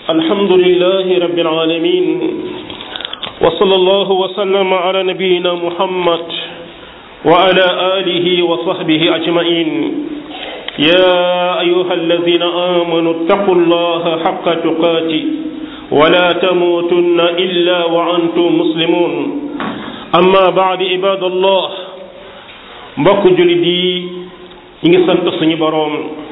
الحمد لله رب العالمين وصلى الله وسلم على نبينا محمد وعلى آله وصحبه أجمعين يا أيها الذين آمنوا اتقوا الله حق تقاته ولا تموتن إلا وأنتم مسلمون أما بعد عباد الله mbokk jullit yi ñi ngi sant suñu boroom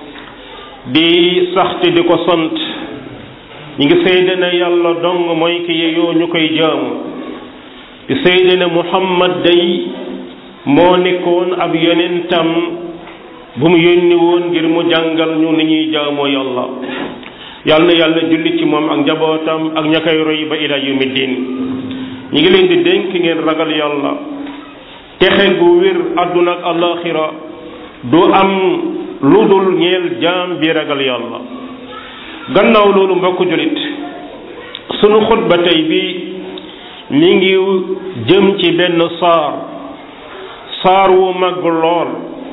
di saxte di ko sant ñi ngi seede ne yàlla dong mooy ki yeyoo ñu koy jaamu di seede ne muhammad day moo nekkoon ab yonentam bu mu yónni woon ngir mu jàngal ñu ni ñuy jaamoo yàlla yàlla na yàlla julli ci moom ak njabootam ak ña koy roy ba ila yawmi diin ñi ngi leen di dénk ngeen ragal yàlla texe gu wér àdduna ak alaxira du am lu dul ñeel jaam bi ragal yàlla gannaaw loolu mbokk julit sunu xutba tey bi mi ngi jëm ci benn saar saar wu mag lool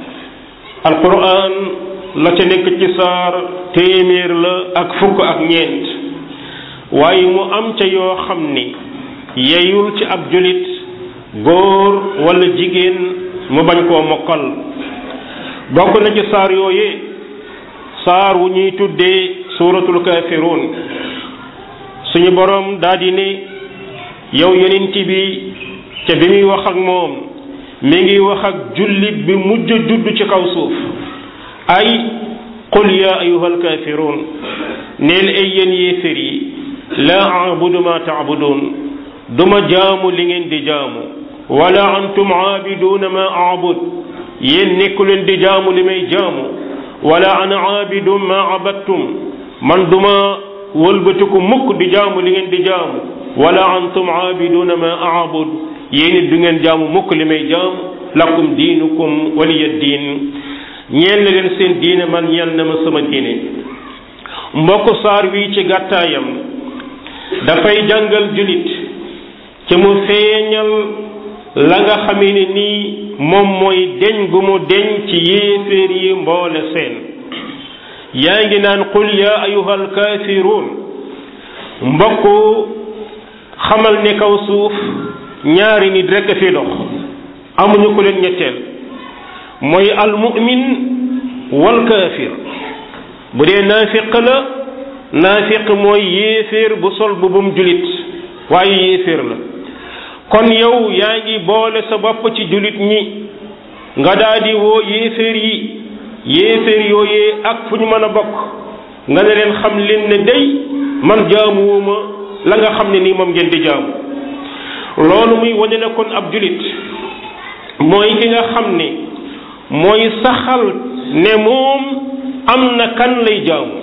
alquran la ca nekk ci saar téeméer la ak fukk ak ñeent waaye mu am ca yoo xam ni yeyul ci ab julit góor walla jigéen mu bañ koo mokkal bokk na ci saar yooyee saar wu ñuy tuddee suuratul kaafiruun suñu boroom daldi ne yow yonent bi ca bi muy wax ak moom mi ngi wax ak jullit bi mujj judd ci kaw suuf ay qul yaa ayyuhal kaafiruun neel ay yéen yéefér yi laa abudu ma taabuduun duma jaamu li ngeen di jaamu wala antum aabiduuna ma aabud yéen nekku leen di jaamu li may jaamu wala ana aabidu ma abattum man duma wëlbatiku mukk di jaamu li ngeen di jaamu wala antum aabiduuna ma aabud yéen it du ngeen jaamu mukk li may jaamu lakum diinukum waliya diin ñeel na leen seen diine man ñeel na ma sama diine mbokk saar wi ci gàttaayam dafay jàngal julit ci mu feeñal la nga xamee ne nii moom mooy deñ gu mu deñ ci yéeféer yi mboole seen yaa ngi naan qul yaa ayuhal kaafiruun mbokk xamal ne kaw suuf ñaari nit rekk a fi dox amuñu ko leen ñetteel mooy almu'min wal kaafir bu dee naafiq la naafiq mooy yéeféer bu sol bu bum julit waaye yéeféer la kon yow yaa ngi boole sa bopp ci julit ñi nga daldi woo yéeféer yi yéeféer yooyee ak fu ñu mën a bokk nga ne leen xam leen ne day man jaamuwuma la nga xam ne nii moom ngeen di jaamu loolu muy wane ne kon ab julit mooy ki nga xam ne mooy saxal ne moom am na kan lay jaamu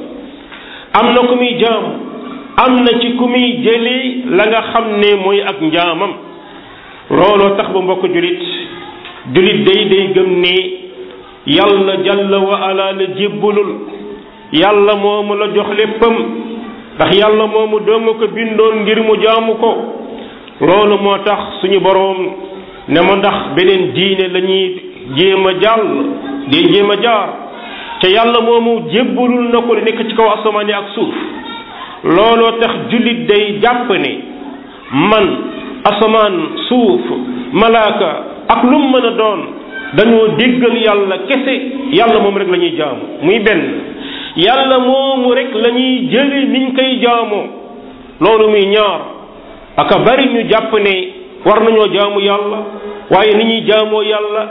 am na ku muy jaamu am na ci ku muy jëlee la nga xam ne mooy ak njaamam looloo tax ba mbokk julit julit day day gëm ne yàlla jalla wa ala la jébbalul yàlla moomu la jox léppam ndax yàlla moomu doo nga ko bindoon ngir mu jaamu ko loolu moo tax suñu boroom ne ma ndax beneen diine la ñuy jéem a jàll di jéem a jaar te yàlla moomu jébbalul na ko li nekk ci kaw asamaan yi ak suuf looloo tax jullit day jàpp ne man asamaan suuf malaaka ak lu mu mën a doon dañoo déggal yàlla kese yàlla moom rek la ñuy jaamu muy benn yàlla moomu rek la ñuy jële niñ koy jaamoo loolu muy ñaar aka bari ñu jàpp ne war nañoo jaamu yàlla waaye ni ñuy jaamoo yàlla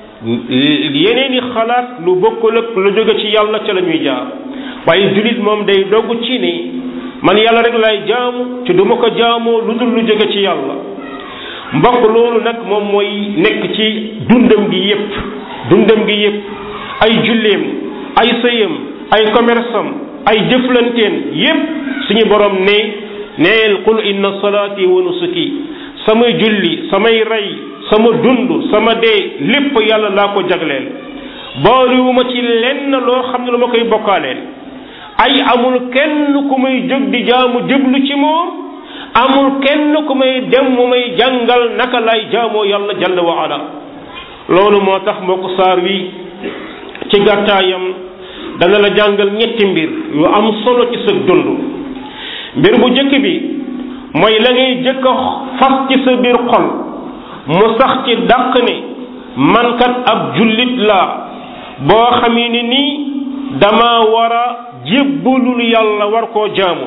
yeneeni xalaat lu bokkul ak lu jóge ci yàlla ca la ñuy jaar waaye jullit moom day dogg ci ne man yàlla rek lay jaamu te du ma ko jaamoo lu dul lu jóge ci yàlla mbokk loolu nag moom mooy nekk ci dundam gi yépp dundam gi yépp ay julleem ay sëyam ay commerce am ay jëflanteen yépp suñu borom ne neel qul inna salaati wa nusuki samay julli samay rey sama dund sama dee lépp yàlla laa ko jagleel boolewuma ci lenn loo xam ne lu ma koy bokkaaleel ay amul kenn ku may jóg di jaamu jëblu ci moom amul kenn ku may dem mu may jàngal naka lay jaamoo yàlla jalla wa ala loolu moo tax mbokk saar wi ci gàttaayam dana la jàngal ñetti mbir yu am solo ci sa dund mbir bu jëkk bi mooy la ngay jëkk a fas ci sa biir xol mu sax ci dàq ne man kat ab jullit laa boo xamee ni nii dama war a jébbalul yàlla war koo jaamu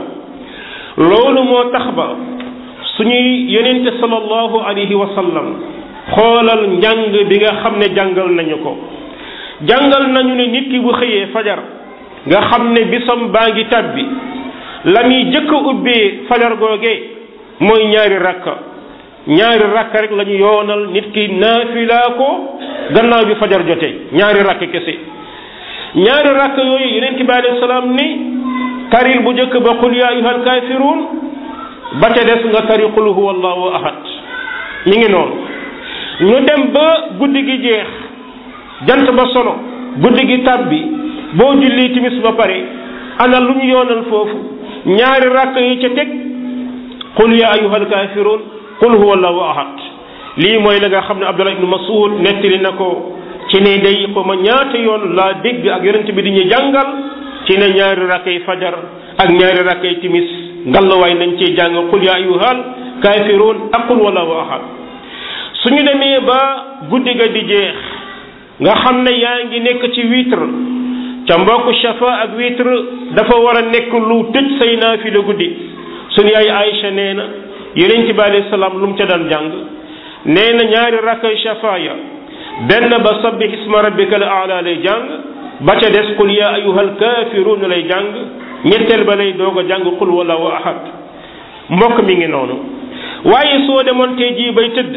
loolu moo tax ba suñuy yonente sallallahu alayhi wa sallam xoolal njàng bi nga xam ne jàngal nañu ko jàngal nañu ne nit ki bu xëyee fajar nga xam ne bisam baa ngi tàbbi la muy jëkk a ubbee fajar googee mooy ñaari rakka ñaari rakka rek la ñu yoonal nit ki naafilaa ko gannaaw bi fajar jotee ñaari rakk kese ñaari rakk yooyu yonent bi alayhi salaam ni taril bu njëkk ba qul yaa ayyuhal kaafiruun ba ca des nga tari qul huwa allahu ahad mi ngi noonu ñu dem ba guddi gi jeex jant ba sono guddi gi tàbbi boo julli timis ba pare ana lu ñu yoonal foofu ñaari rakk yi ca teg qul yaa ayyuhal kaafiruun qul huwa allahu ahad lii mooy la nga xam ne Abdullah ibnu Mas'ud nettali na ko ci ne day ko ma ñaata yoon laa dégg ak yonent bi di ñu jàngal ci ne ñaari rakkay fajar ak ñaari rakkay timis ngallawaay nañ cee jàng qul yaa ayyuhal kaafiruun ak qul wallahu ahad suñu demee ba guddi ga di jeex nga xam ne yaa ngi nekk ci witre ca mbokk shafa ak witre dafa war a nekk lu tëj say naafila guddi suñu yaay Aïcha nee na yonent bi alayhi salaam lu mu ca daan jàng nee na ñaari rakkay shafa ya benn ba sabbih isma rabbikal a'la lay jàng ba ca des qul yaa ayyuhal kaafiruun lay jàng ñetteel ba lay doog a jàng qul wallahu ahad mbokk mi ngi noonu waaye soo demoon tey jii bay tëdd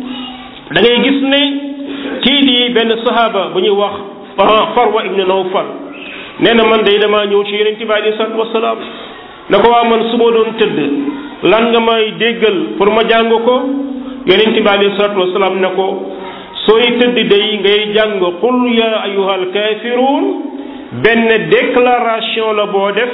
da ngay gis ne kii di benn sahaaba bu ñuy wax Farwa ibn Nawfal nee na man day damaa ñëw ci yonent bi alayhi salaatu wasalaam na ko waa man su ma doon tëdd lan nga may déggal pour ma jàng ko yonent bi alayhi salaatu wasalaam ne ko sooy tëdd day ngay jàng qul ya ayyuhal kaafiruun benn déclaration la boo def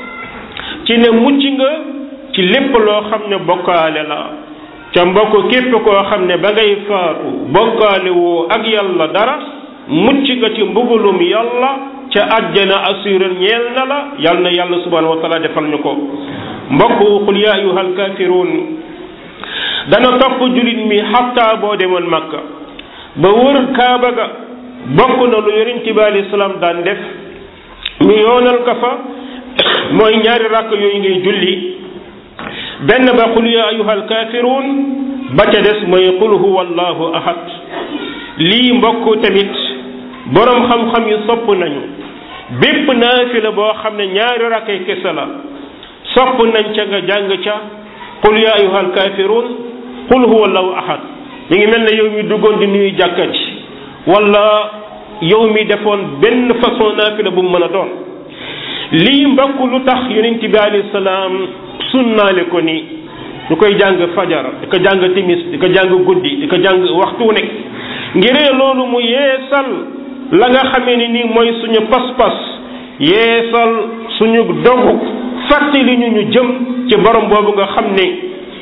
ci ne mucc nga ci lépp loo xam ne bokkaale la ca mbokk képp koo xam ne ba ngay faatu bokkaale woo ak yàlla dara mucc nga ci mbugulum yàlla ca àjjana assural ñeel na la yàlla na yàlla subhanahu wa taala defal ñu ko mbokk qul ya ayyuhal kaafiruun dana topp julit mi xatta boo demoon makka ba wër kaaba ga bokk na lu yonent bi alayhi salaam daan def ñu yoonal ka fa mooy ñaari rakk yooyu ngay julli benn ba qul ya ayyuhal kaafiruun ba ca des mooy qul huwa allahu ahad lii mbokk tamit boroom xam-xam yi sopp nañu bépp naafila boo xam ne ñaari rakkay kese la sopp nañ ca nga jàng ca qul ya ayyuhal kaafiruun qul huwa allahu ahad mi ngi mel ne yow mi duggoon di nuyu jàkka ji wala yow mi defoon benn façon naafila bu mu mën a doon lii mbokk lu tax yonent bi alayhi salaam sunnaale ko ni ñu koy jàng fajar di ko jàng timis di ko jàng guddi di ko jàng waxtu wu nekk ngiree loolu mu yeesal la nga xamee ni nii mooy suñu pas-pas yeesal suñu dogu fàttali ñu ñu jëm ci borom boobu nga xam ne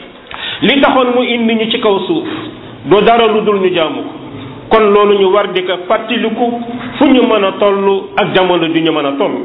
li taxoon mu indi ñu ci kaw suuf doo dara lu dul ñu jaamu ko kon loolu ñu war di ko fàttaliku fu ñu mën a toll ak jamono ju ñu mën a toll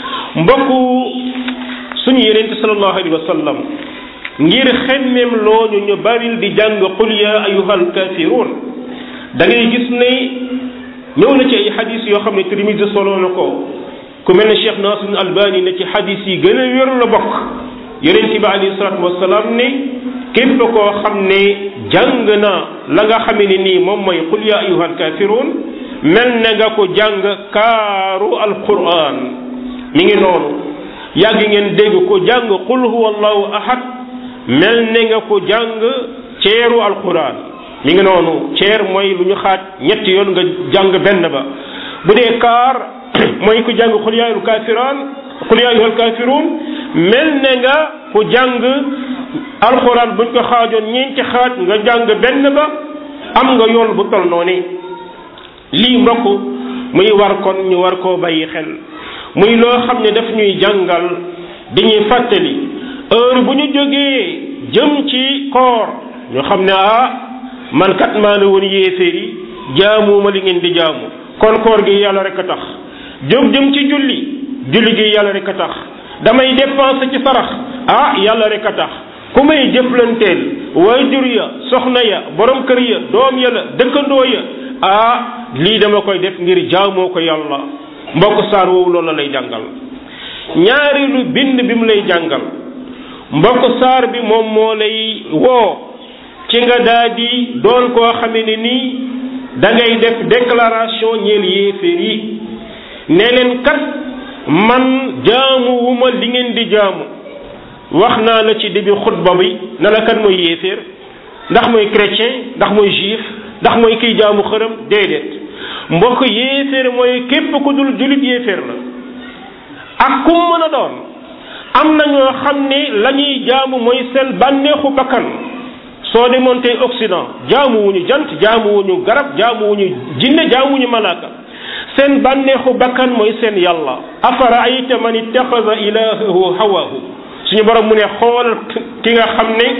mbokku suñu yenente sallallahu alayhi wa sallam ngir xemmeem looñu ñu baril di jàng qul ya ayyuhal kaafiruun da ngay gis ne ñëw na ci ay xadis yoo xam ne Tirmisi solo na ko ku mel ne Cheikh Nasir Albani ne ci xadis yi gën a wér la bokk yenente bi alayhi salaatu wasalaam ne képp koo xam ne jàng na la nga xamee ne nii moom mooy qul ya ayyuhal kaafiruun mel na nga ko jàng kaaru alquran mi ngi noonu yàgg ngeen dégg ko jàng qul huwa allahu ahad mel ne nga ko jàng ceeru alquran mi ngi noonu ceer mooy lu ñu xaaj ñetti yoon nga jàng benn ba bu dee kaar mooy ko jàng qul ya ayyuhal kaafiruun qul ya ayyuhal kaafiruun mel ne nga ko jàng alxuraan buñ ko xaajoon ñeenti xaaj nga jàng benn ba am nga yoon bu tol noonu lii mbokk muy war kon ñu war koo bàyyi xel muy loo xam ne daf ñuy jàngal dañuy fàttali heure bu ñu jógee jëm ci koor ñu xam ne ah man kat maa ne woon yéeféer yi jaamuuma li ngeen di jaamu kon koor gi yàlla rek a tax jóg jëm ci julli julli gi yàlla rek a tax damay dépenser ci sarax ah yàlla rek a tax ku may jëflanteel waajur ya soxna ya borom kër ya doom ya la dëkkandoo ya ah lii dama koy def ngir jaamoo ko yàlla mbokk saar woowu loolu la lay jàngal ñaareelu bind bi mu lay jàngal mbokk saar bi moom moo lay woo ci nga daa di doon koo xame ne nii da ngay def déclaration ñeel yéeféer yi ne leen kat man jaamu wu ma li ngeen di jaamu wax naa la ci début xutba bi na la kan mooy yéeféer ndax mooy chrétien ndax mooy juif ndax mooy kiy jaamu xërëm déedéet mbokk yéeféer mooy képp ku dul julit yéeféer la ak kum mën a doon am na ñoo xam ne la ñuy jaamu mooy seen bànneexu bakkan soo demoon tey Occident jaamu wuñu jant jaamu wuñu garab jaamu wuñu jinne jaamu wuñu malaaka seen bànneexu bakkan mooy seen yàlla afara ayta man ittaxada ilahahu hawahu suñu borom mu ne xool ki nga xam ne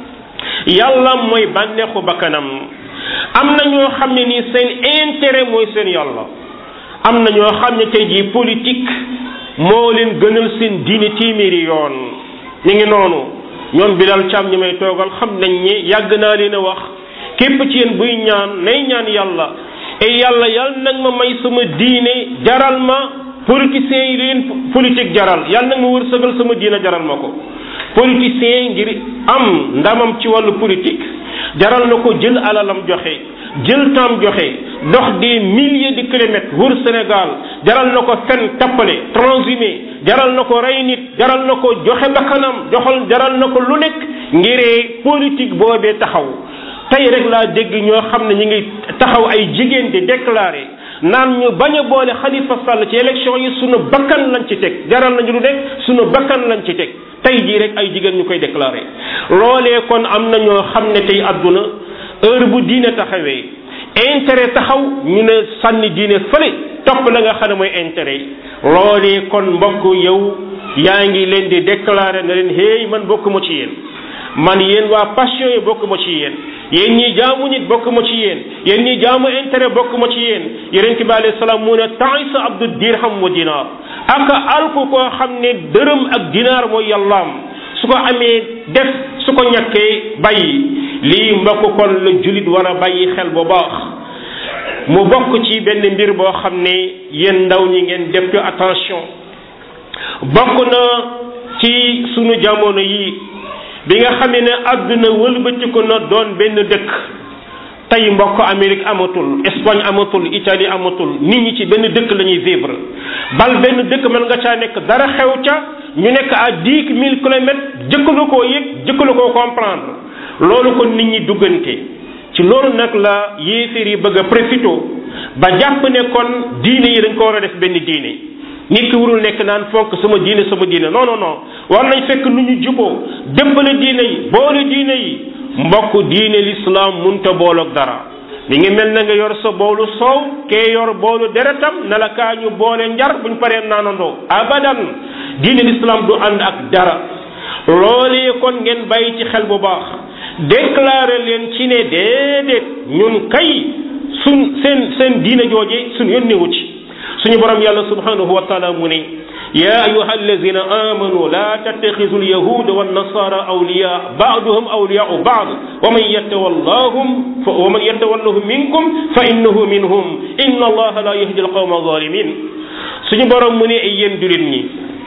yàlla mooy bànneexu bakkanam am na ñoo xam ne nii seen intérêt mooy seen yàlla am na ñoo xam ne tey jii politique moo leen gënal seen diine téeméeri yoon ñu ngi noonu ñoom Bilal Thiam ñi may toogal xam nañ ni yàgg naa leen a wax képp ci yéen buy ñaan nay ñaan yàlla et yàlla yàlla nag ma may sama diine jaral ma politiciens yi leen politique jaral yàlla nag ma wërsëgal sama diine jaral ma ko politicien ngir am ndamam ci wàllu politique jaral na ko jël alalam joxe jël temps joxe dox des milliers de kilomètres wër Sénégal jaral na ko fen tappale transhumé jaral na ko rey nit jaral na ko joxe bakkanam joxal jaral na ko lu nekk ngiree politique boobee taxaw tey rek laa dégg ñoo xam ne ñu ngi taxaw ay jigéen di déclaré naan ñu bañ a boole Khalifa Sall ci élection yi sunu bakkan lañ ci teg jaral nañu lu nekk sunu bakkan lañ ci teg tey jii rek ay jigéen ñu koy déclaré loolee kon am na ñoo xam ne tey àdduna heure bu diine taxawee intérêt taxaw ñu ne sànni diine fële topp la nga xam ne mooy intérêt yi loolee kon mbokk yow yaa ngi leen di déclaré ne leen hey man bokk ma ci yéen man yéen waa passion yi bokk ma ci yéen yéen ñi jaamu nit bokk ma ci yéen yéen ñi jaamu intérêt bokk ma ci yéen yonent bi alayhi salaam mu ne ta'isa abdu dirham wa dinaar ak alku koo xam ne dërëm ak dinaar mooy yàllaam su ko amee def su ko ñàkkee bàyyi lii mbokk kon la julit war a bàyyi xel bu baax mu bokk ci benn mbir boo xam ne yéen ndaw ñi ngeen def ci attention bokk na ci sunu jamono yi bi nga xamee ne àdduna wëlbatiku na doon benn dëkk tey mbokk Amérique amatul Espagne amatul Italie amatul nit ñi ci benn dëkk la ñuy vivre bal benn dëkk mën nga caa nekk dara xew ca ñu nekk à dix mille kilomètres jëkkalu koo yëg jëkkalu koo comprendre loolu kon nit ñi duggante ci loolu nag la yéeféer yi bëgg a profité ba jàpp ne kon diine yi dañ ko war a def benn diine nit ki warul nekk naan fonk sama diine sama diine non non non war nañ fekk nu ñu juboo dëppale diine yi boole diine yi mbokk diine l'islam munta booloog dara mi ngi mel na nga yor sa boolu soow kee yor boolu deretam na la kaa ñu boole njar buñ paree naanandoo abadan diine l'islam du ànd ak dara loolee kon ngeen bàyyi ci xel bu baax déclaré leen ci ne déedéet ñun kay suñ seen seen diine jooje suñ yónnewu ci suñu borom yàlla subhanahu wa taala mu ne يا أيها الذين آمنوا لا تتخذوا اليهود والنصارى أولياء بعضهم أولياء بعض ومن يتولهم ومن يتولهم منكم فإنه منهم إن الله لا يهدي القوم الظالمين suñu borom mu ne ay yéen julit ñi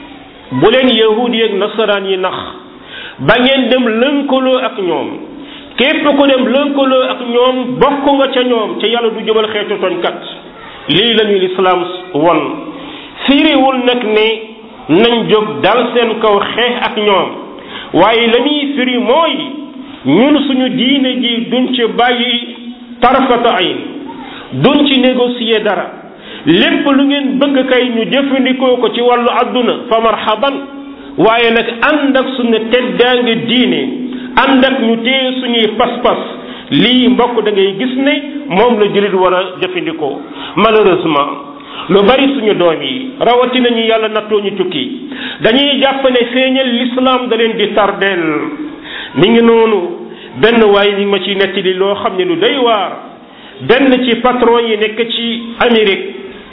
bu leen yahudi ak nasaraan yi nax ba ngeen dem lënkaloo ak ñoom képp ku dem lënkaloo ak ñoom bokk nga ca ñoom ca yàlla du jubal xeetu tooñkat lii la ñu lislaam won firiwul nag ne nañ jóg dal seen kaw xeex ak ñoom waaye la ñuy firi mooy ñun suñu diine ji duñ ci bàyyi tarfata ayn duñ ci négocier dara lépp lu ngeen bëgg kay ñu jëfandikoo ko ci wàllu àdduna fa marhaban waaye nag ànd ak suñu teddaange diine ànd ak ñu téye suñuy pas-pas lii mbokk da ngay gis ne moom la jullit war a jëfandikoo malheureusement lu bari suñu doom yi rawatina ñu yàlla nattoo ñu tukki dañuy jàpp ne feeñal l'islam da leen di tardeel mi ngi noonu benn waaye mi ngi ma ciy nettali loo xam ne lu doy waar benn ci patron yi nekk ci Amérique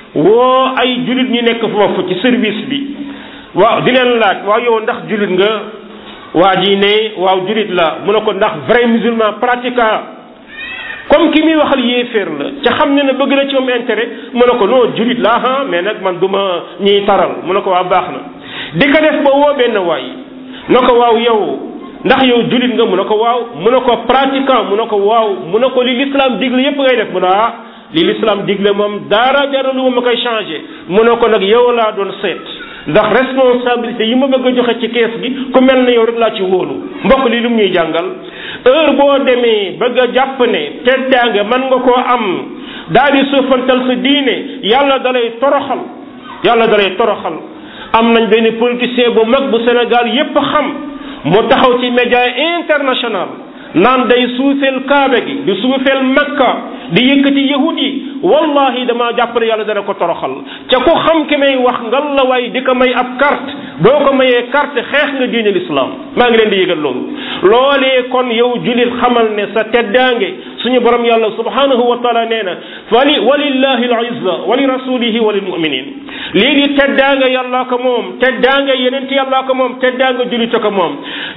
woo ay jullit ñi nekk foofu ci service bi waaw di leen laaj waaw yow ndax jullit nga waa ji ne waaw julit la mu ne ko ndax vrai musulman pratiquant comme ki muy waxal yéeféer la ca xam ne ne bëgg na ci moom intérêt mu ne ko non julit la ha mais nag man du ma ñiy taral mu ne ko waa baax na di ko def ba woo benn waay na ko waaw yow ndax yow julit nga mu ne ko waaw mu ne ko pratiquant mu ne ko waaw mu ne ko li l'islam digle yépp ngay def mu ne ah li l'islam digle moom dara dara lu ma koy changé mu ne ko nag yow laa doon seet ndax responsabilité yi ma bëgg a joxe ci kees gi ku mel ne yow rek laa ci wóolu mbokk li lu mu ñuy jàngal heure boo demee bëgg a jàpp ne teddaange mën nga koo am daal di suufantal sa diine yàlla dalay toroxal yàlla dalay toroxal am nañ benn politicien bu mag bu Sénégal yépp xam mu taxaw ci média international naan day suufeel kaabe gi di suufeel makka di yëkkati yahud yi wallahi damaa jàpp ne yàlla dana ko toroxal ca ku xam ki may wax ngal la waay di ko may ab carte boo ko mayee carte xeex nga diine l'islam maa ngi leen di yëgal loolu loolee kon yow julit xamal ne sa teddaange suñu borom yàlla subhanahu wa taala nee na wali walillahi al izza wa li rasulihi wa lil muminin lii di teddaanga yàllaa ko moom teddaanga yeneen ti yàllaa ko moom teddaanga julita ko moom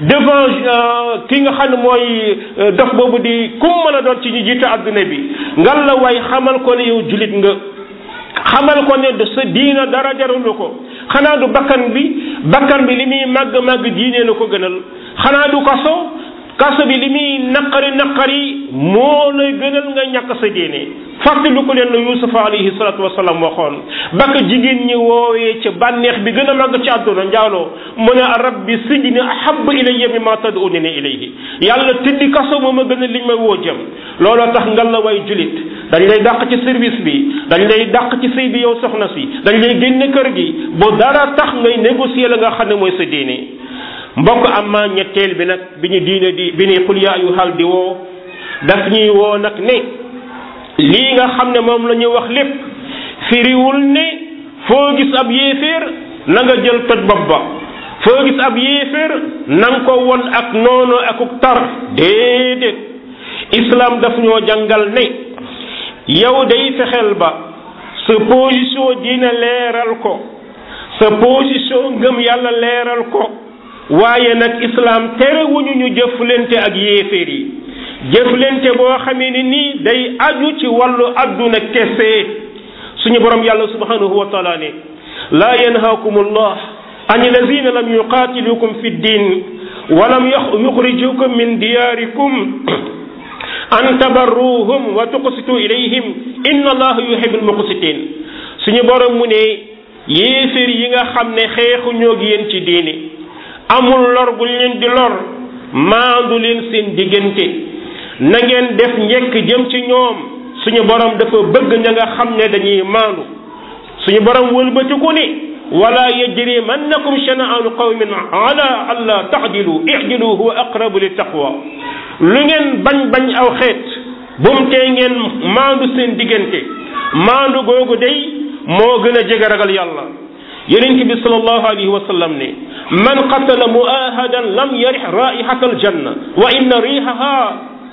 devant ki nga xam ne mooy dof boobu di kum mën a doon ci ñu jiite adduna bi ngal la waay xamal ko ne yow julit nga xamal ko ne sa diina dara jarulu ko xanaa du bakkan bi bakkan bi li muy màgg màgg diine la ko gënal xanaa du kaso kaso bi li muy naqari naqari moo lay gënal nga ñàkk sa diine fàttali ko leen la yusufa alayhi salatu wasalaam waxoon bakk jigéen ñi woowee ca bànneex bi gën a màgg ci àdduna njaaloo mu ne rabbi sijni ahabu ilayya mimma tad'unani ilayhi yàlla tëddi kaso moo ma gën a liñ ma woo jëm looloo tax ngal la way julit dañ lay dàq ci service bi dañ lay dàq ci sëy bi yow soxna si dañ lay génne kër gi bu dara tax ngay négocier la nga xam ne mooy sa diine mbokk am ma ñetteel bi nag bi ñu diine di bi ni xul yaa ayyuhal di woo daf ñuy woo nag ne lii nga xam ne moom la ñu wax lépp firiwul ne foo gis ab yéeféer na nga jël toj bopp ba foo gis ab yéeféer na nga ko won ak noonu akuk tar déedéet islam daf ñoo jàngal ne yow day fexeel ba sa position dina leeral ko sa position ngëm yàlla leeral ko waaye nag islam terewuñu ñu jëflante ak yéeféer yi jëflante boo xamee ni nii day aju ci wàllu adduna kese suñu borom yàlla subhanahu wa taala ne laa yanhaakum allah an alladina lam yuqatilukum fi ddin wa lam yuxrijukum min diyarikum an tabarruhum wa tuqsitu ilayhim inna allaha yuhibbul muqsitin suñu borom mu ne yéeféer yi nga xam ne xeexu ñoo gi yéen ci diini amul lor bu leen di lor maandu leen seen diggante na ngeen def njekk jëm ci ñoom suñu borom dafa bëgg ña nga xam ne dañuy maandu suñu borom wëlbatiku ne wala yajrimannakum shana'anu qawmin ala alla ta'dilu i'dilu huwa aqrabu lit taqwa lu ngeen bañ bañ aw xeet bum tee ngeen maandu seen diggante maandu googu day moo gën a jege ragal yàlla yonent bi sallallahu alayhi wa sallam ne man qatala muahadan lam yarih raihata aljanna wa inna rihaha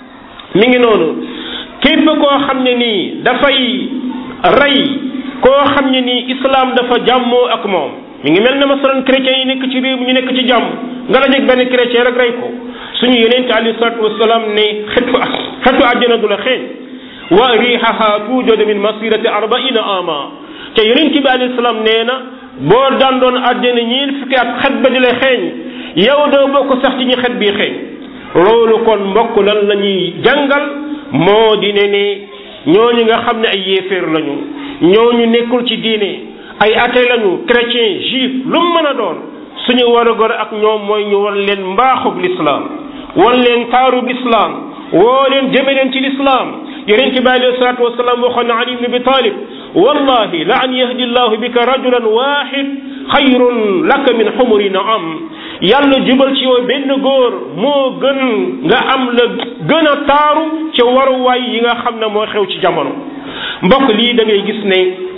mi ngi noonu képp koo xam ne nii dafay rey koo xam ne nii islam dafa jàmmoo ak moom mi ngi mel ne masalan chrétiens yi nekk ci réew mi ñu nekk ci jàmm nga dajeg benn chrétien rek rey ko suñu yonent alayhi salatu wasalaam ne xetu xetu àjjana du la xeeñ wa rihaha tuujadu min masirati arbaina ama te yonent bi alayhi salaam nee na boo daan doon àddina ñiil fukki at xet ba di la xeeñ yow doo bokk sax ci ñi xet bii xeeñ loolu kon mbokk lan la ñuy jàngal moo di ne ne ñooñu nga xam ne ay yéeféer lañu ñooñu nekkul ci diine ay athée lañu chrétien juif lu mu mën a doon suñu war a gor ak ñoom mooy ñu wan leen mbaaxub lislaam wan leen taarub lislaam woo leen jëme leen ci lislaam yonent bi alayhi salaatu wasalaam waxoon na ali ibn abi talib wallahi la an yahdi llahu bika rajulan wahid xayrun laka min xumuri naam yàlla jubal ci yow benn góor moo gën nga am la gën a taaru ca waruwaay yi nga xam ne moo xew ci jamono mbokk lii da ngay gis ne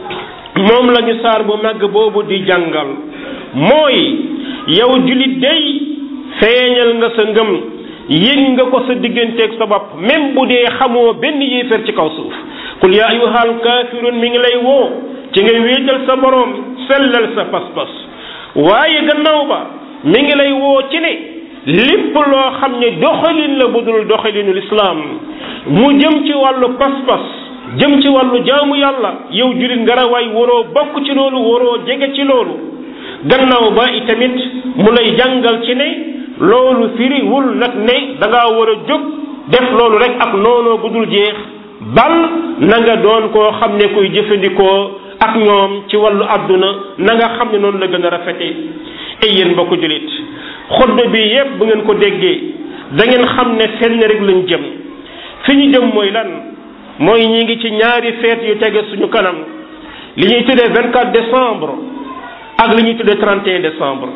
moom la ñu saar bu màgg boobu di jàngal mooy yow julit day feeñal nga sa ngëm yëg nga ko sa digganteeg sa bopp même bu dee xamoo benn yéefar ci kaw suuf qul yaa ayyuhal kaafiruun mi ngi lay woo ci nga wéetal sa boroom sellal sa pas-pas waaye gannaaw ba mi ngi lay woo ci ne lépp loo xam ne doxalin la budul doxalinu lislaam mu jëm ci wàllu pas-pas jëm ci wàllu jaamu yàlla yow julit nga rawaay waroo bokk ci loolu waroo jege ci loolu gannaaw ba itamit mu lay jàngal ci ne loolu firiwul nag ne da ngaa war a jóg def loolu rek ak noonoo budul jeex bal na nga doon koo xam ne kuy jëfandikoo ak ñoom ci wàllu àdduna na nga xam ne noonu la gën a rafete ay yéen mbokku julit xutba bi yépp bu ngeen ko déggee da ngeen xam ne fenn rek lañ jëm fi ñu jëm mooy lan mooy ñi ngi ci ñaari feet yu tege suñu kanam li ñuy tuddee 24 décembre ak li ñuy tuddee 31 décembre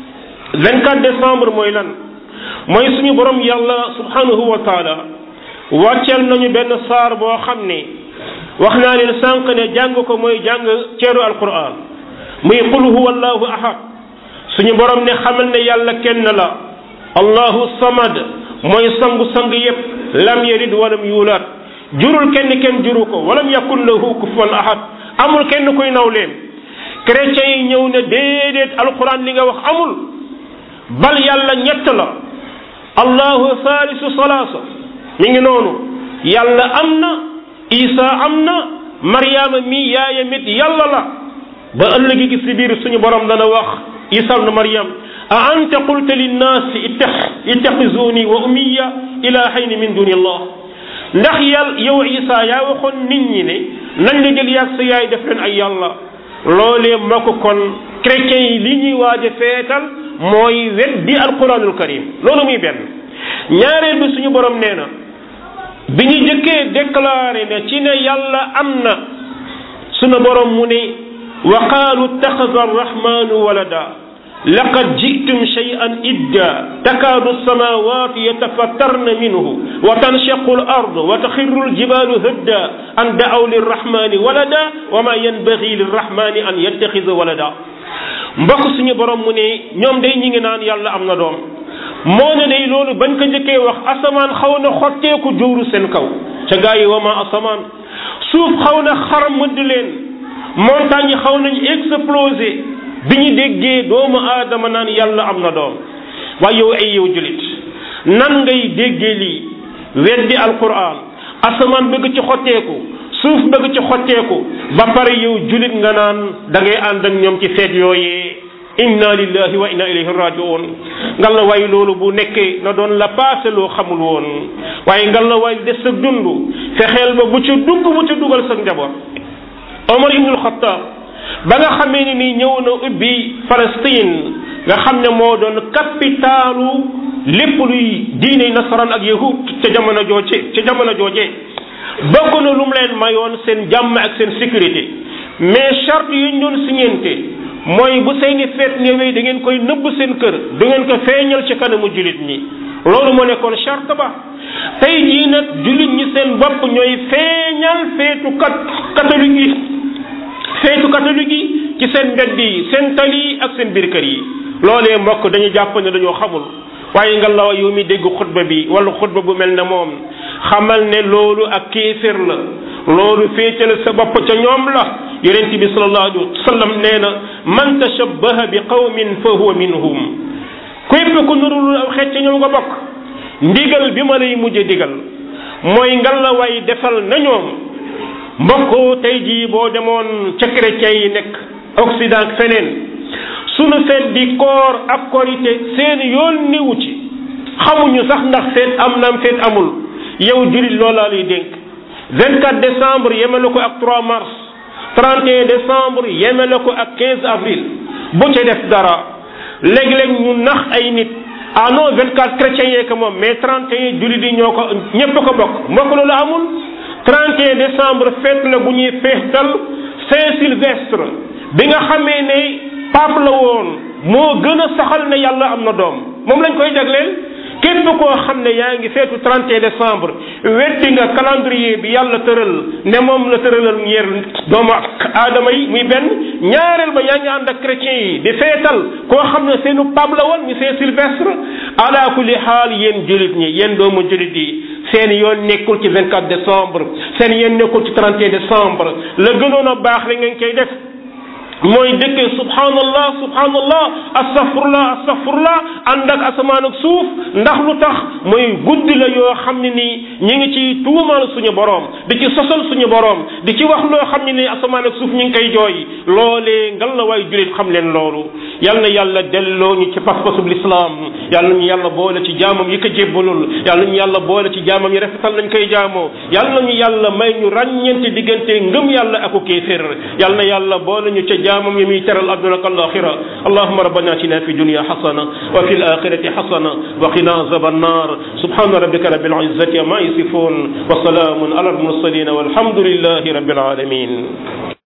24 décembre mooy lan mooy suñu borom yàlla subhanahu wa taala wàcceel nañu benn saar boo xam ne wax naa leen sànq ne jàng ko mooy jàng ceeru alquran muy qul huwa allahu ahad suñu borom ne xamal ne yàlla kenn la allahu samad mooy sangu-sang yépp lam yalid walam yuulaat jurul kenn kenn juru ko walam yakun lahu kufuwan ahad amul kenn kuy naw leen chrétiens yi ñëw ne déedéet alquran li nga wax amul bal yàlla ñett la allahu thalisu salaasa mi ngi noonu yàlla am na isa am na mariama mi yaayam it yàlla la ba ëllëgi gi si biir suñu borom dana wax isa ibn maryam a anta qulta linnaasi ittaxizuni wa ummiya ilahayni min duni allah ndax yàlla yow isa yaa waxoon nit ñi ne nañ la jël yaag sa yaay def leen ay yàlla loolee moo ko kon chrétiens yi li ñuy waaj a feetal mooy weddi alquranul karim loolu muy benn ñaareel bi suñu borom nee na bi ñu jëkkee déclaré ne ci ne yàlla am na suñu borom mu ne wa qaalu ittaxada arrahmanu walada laqad jitum shay'an idda takaadu alsamawatu yatafattarna minhu wa tanshaqu al ard wa taxirru aljibalu hadda an da'aw lirrahmani walada wa ma yanbaghi lirrahmani an yattaxida walada mbokk suñu borom mu ne ñoom day ñi ngi naan yàlla am na doom moo ne day loolu bañ ko njëkkee wax asamaan xaw na xotteeku juuru seen kaw ca gaa yi wa ma asamaan suuf xaw na xar mëdd leen montagne yi xaw nañu explosé bi ñu déggee doomu aadama naan yàlla am na doom waaye yow ay yow julit nan ngay déggee lii weddi alquran asamaan bëgg ci xotteeku suuf bëgg ci xotteeku ba pare yow julit nga naan da ngay ànd ak ñoom ci feet yooyee inna lillahi wa inna ilayhi rajiun ngal la waay loolu bu nekkee na doon la passé loo xamul woon waaye ngal la waay des sa dund fexeel ba bu ci dugg bu ci dugal sa njaboot Omar ibnul Xattaab ba nga xamee ni nii ñëw na ubbi Palestine nga xam ne moo doon capitalu lépp luy diine nasaraan ak yahud ca jamono jooje ca jamono jooje bokk na lu mu leen mayoon seen jàmm ak seen sécurité mais charte yu ñu doon signante mooy bu seeni feet ñëwee da ngeen koy nëbb seen kër du ngeen ko feeñal ci kanamu jullit ñi loolu moo nekkoon charte ba tey jii nag jullit ñi seen bopp ñooy feeñal feetu kat catholique yi feetu catholique yi ci seen mbedd yi seen tali yi ak seen biir kër yi loolee mbokk dañu jàpp ne dañoo xamul waaye nga la yow mi dégg xutba bi wala xutba bu mel ne moom xamal ne loolu ak kéefér la loolu féetal sa bopp ca ñoom la yonent bi sallallahu alayhi wa sallam nee na man tashabbaha bi qawmin fa huwa minhum képp ku nurul aw xeet ca ñoom nga bokk ndigal bi ma lay mujj digal mooy ngal la way defal na ñoom mbokk tey jii boo demoon ca chrétien yi nekk Occident ak feneen sunu feet di koor ak korité seen yoon niwu ci xamuñu sax ndax feet am naam feet amul yow jurit loolaa lay dénk 24 décembre yemale ko ak 3 mars 31 décembre yemale ko ak 15 avril bu ca def dara léeg-léeg ñu nax ay nit ah non 24 chrétiens yee ko moom mais 31 julit yi ñoo ko ñépp ko bokk mbokk loolu amul 31 décembre fête la bu ñuy feetal Saint Sylvestre bi nga xamee ne pape la woon moo gën a saxal ne yàlla am na doom moom lañ koy jagleel képp koo xam ne yaa ngi feetu 31 décembre weddi nga calendrier bi yàlla tëral ne moom la tëralal ñeer doomu aadama yi muy benn ñaareel ba yaa ngi ànd ak chrétiens yi di feetal koo xam ne seenu pape la woon mi Saint Sylvestre ala kulli xaal yéen julit ñi yéen doomu julit yi seen yoon nekkul ci 24 décembre seen yoon nekkul ci 31 décembre la gënoon a baax la ngeen koy def mooy dëkkee subhanallah subhanallah astaghfirullah astaghfirullah ànd ak asamaan ak suuf ndax lu tax mooy guddi la yoo xam ne nii ñi ngi ci tuumal suñu borom di ci sosal suñu borom di ci wax loo xam ne nii asamaan ak suuf ñi ngi koy jooy loolee ngal la waay julit xam leen loolu yal na yàlla delloo ñu ci pas-pasub lislaam yal nañu yàlla boole ci jaamam yi ko jébbalul yal nañu yàlla boole ci jaamam yi rafetal nañ koy jaamoo yal nañu yàlla may ñu ràññeente diggante ngëm yàlla aku kéefér yal na yàlla boole ñu ca jaamam yi muy teral adduna ak alaxira allahuma rabbana atina fi dunya xasana wa fi alaxirati xasana wa qina azab annar subhana rabbika rabbil izzati ma yasifun wa salamun ala almursalin walhamdulillahi rabbil alamin